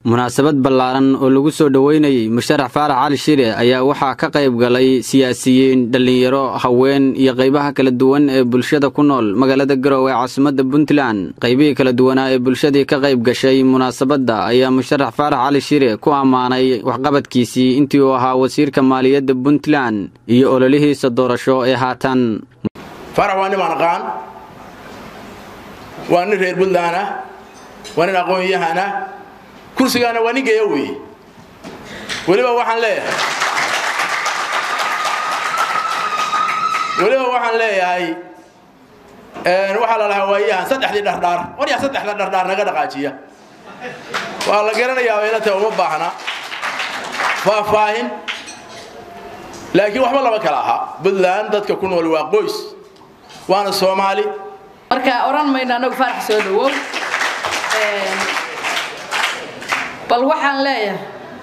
munaasabad ballaaran oo lagu soo dhoweynayey musharax faarax cali shire ayaa waxaa ka qayb galay siyaasiyiin dhallinyaro haween iyo qaybaha kala duwan ee bulshada ku nool magaalada garowe ee caasimadda puntland qaybihii kala duwanaa ee bulshadii ka qayb gashay munaasabadda ayaa musharax faarax cali shire ku ammaanay waxqabadkiisii intii uu ahaa wasiirka maaliyadda puntland iyo ololihiisa doorasho ee haatan faarax waa nin aqaan waa nin reer puntland ah waa nin aqoon-yahan ah kursigaana waa nin geeya weeye weliba waxaan leeyahay weliba waxaan leeyahay waxaa la lahaa waayahan saddexdii dhardhaar war yaa saddexda dhardhaar naga dhaqaajiya waa la garanayaa baylata uma baahna faahfaahin laakiin waxba lama kala ahaa puntland dadka ku nool waa qoys waana soomaali marka odhan mayno anagu faarax soo dhawow bal waxaan leeyahay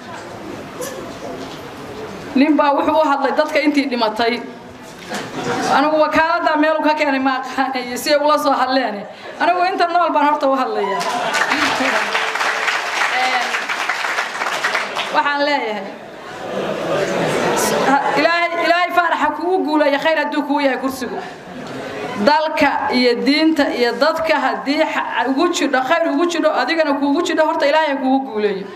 ninbaa wuxuu u hadlay dadka intii dhimatay anigu wakaaladdaa meelu ka keenay ma aqaanayo si ay ula soo hadleen anigu inta nool baan horta u hadlaya waxaan leeyahay ilaahay faaraxa kugu guulaya khayr hadduu kuu yahay kursigu dalka iyo diinta iyo dadka haddii ugu jidho khayr ugu jidho adigana kuugu jidho horta ilaahay kugu guuleeyo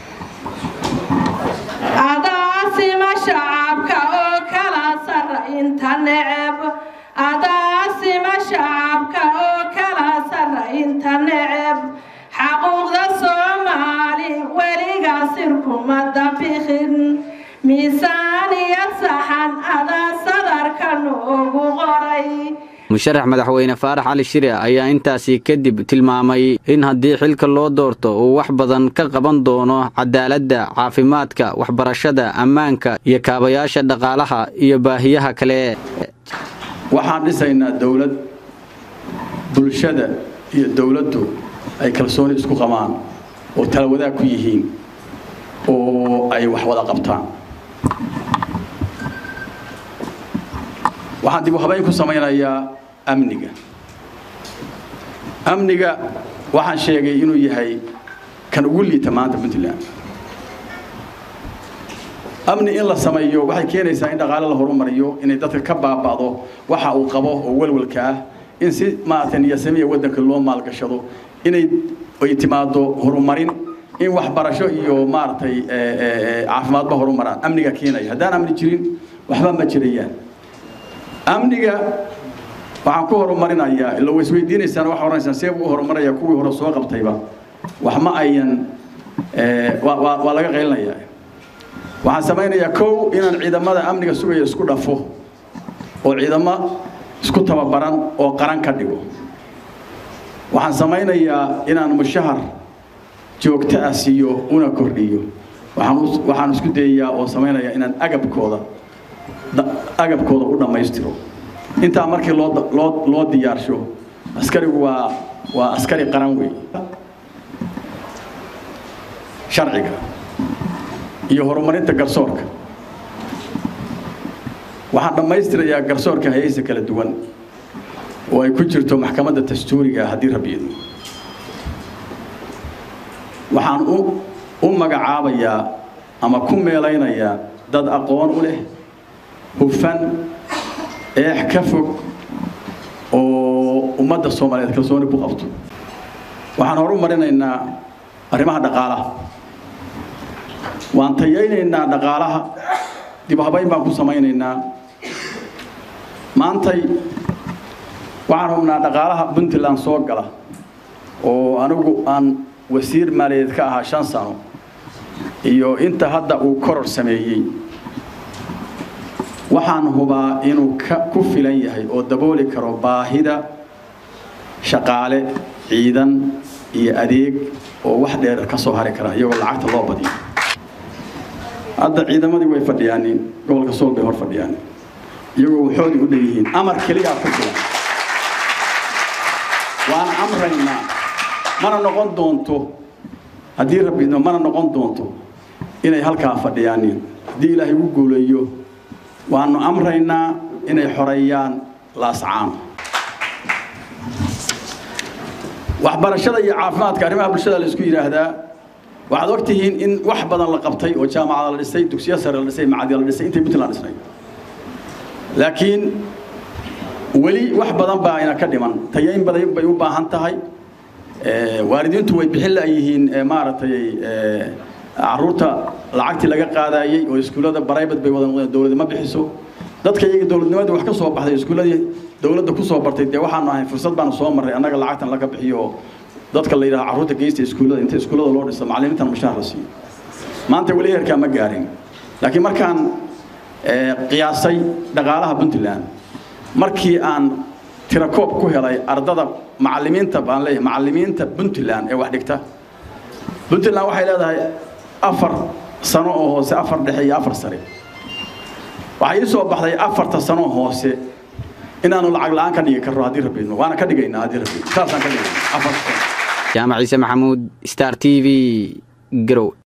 adaasima shacabka oo kala sara inta neceb adaasima shacabka oo kala sara inta neceb xaquuqda soomaali weligaa sirkuma dabikhin miisaan iyo saxan adaa sadarka noogu qoray musharax madaxweyne faarax cali shire ayaa intaasi kadib tilmaamay in haddii xilka loo doorto uu wax badan ka qaban doono cadaaladda caafimaadka waxbarashada ammaanka iyo kaabayaasha dhaqaalaha iyo baahiyaha kale waxaan dhisaynaa dowlad bulshada iyo dowladdu ay kalsooni isku qabaan oo tala wadaag ku yihiin oo ay wax wada qabtaan waxaan dib u habayn ku samaynayaa amniga amniga waxaan sheegay inuu yahay kan ugu liita maanta puntland amni in la sameeyo waxay keenaysaa in dhaqaale la horumariyo inay dadka ka baaba'do waxa uu qabo oo walwalka ah in si maaragtay niyasamiya waddanka loo maalgashado inay ay timaado horumarin in waxbarasho iyo maaragtay caafimaadba horumaraan amniga keenaya haddaan amni jirin waxba ma jirayaan amniga waxaan ku horumarinayaa ila waisweydiinaysaan waxaa oranaysaan see buu u horumaraya kuwii hore soo qabtayba wax ma ayan waa laga qaylinayaa waxaan samaynayaa kow inaan ciidamada amniga sugaya isku dhafo oo ciidamo isku tababaran oo qaran ka dhigo waxaan samaynayaa inaan mushahar joogto ah siiyo una kordhiyo waxaan isku dayayaa oo samaynayaa inaan agabkooda agabkooda u dhammaystiro intaa markii loo diyaarsho askarigu waa waa askari qaran wey sharciga iyo horumarinta garsoorka waxaan dhammaystirayaa garsoorka hayaysa kala duwan oo ay ku jirto maxkamadda dastuuriga haddii rabiyadu waxaan u magacaabayaa ama ku meelaynayaa dad aqoon u leh hufan eex ka fog oo ummadda soomaaliyeed kalsooni ku qabto waxaan horu marinaynaa arrimaha dhaqaalaha waan tayaynaynaa dhaqaalaha dib habayn baan ku samaynaynaa maantay waxaan hubnaa dhaqaalaha puntland soo gala oo anigu aan wasiir maaliyadeed ka ahaa shan sano iyo inta hadda uu koror sameeyey waxaan hubaa inuu ku filan yahay oo dabooli karo baahida shaqaale ciidan iyo adeeg oo wax dheer ka soo hari kara iyagoo lacagta loo badiyo hadda ciidamadii way fadhiyaaniin gobolka sool bay hor fadhiyaanin iyagoo waxoodii u dhanyihiin amar keliyaa ku filan waan amraynaa mana noqon doonto haddii rabbiidno mana noqon doonto inay halkaa fadhiyaaniin haddii ilaahay ugu guuleeyo waanu amraynaa inay xoreeyaan laascaano waxbarashada iyo caafimaadka arrimaha bulshada la isku yidhaahdaa waxaad og tihiin in wax badan la qabtay oo jaamacada la dhisay dugsiyo sare la dhisay macadiya la dhisay intay puntland dhisnay laakiin weli wax badan baa ina ka dhiman tayayn badan bay u baahan tahay waalidiintu way bixin la'yihiin maaragtay caruurta lacagtii laga qaadayey oo iskuullada baraybad bay wada noqdeen dowladda ma bixiso dadka iyaga dowladnimadii wax ka soo baxday iskuulladii dowladda ku soo bartay dee waxaanu ahay fursad baanu soo marray annaga lacagtan laga bixiyo oo dadka la yidhaha carruurta geysta iskuullada inta iskuullada loo dhiso macallimiintan mushaar la siiyo maanta weli heerkaa ma gaarin laakiin markaan qiyaasay dhaqaalaha puntland markii aan tirakoob ku helay ardada macallimiinta baan leeyahay macallimiinta puntland ee wax dhigta puntland waxay leedahay afar sano oo hoose afar dhexe iyo afar sare waxaa ii soo baxday afarta sano hoose inaanu lacag la'aan ka dhigi karno haddii rabbiidno waana ka dhigaynaa haddii rabbiidno saasaan ka dhigaynaa afarta sano jaamac ciise maxamuud star t v garow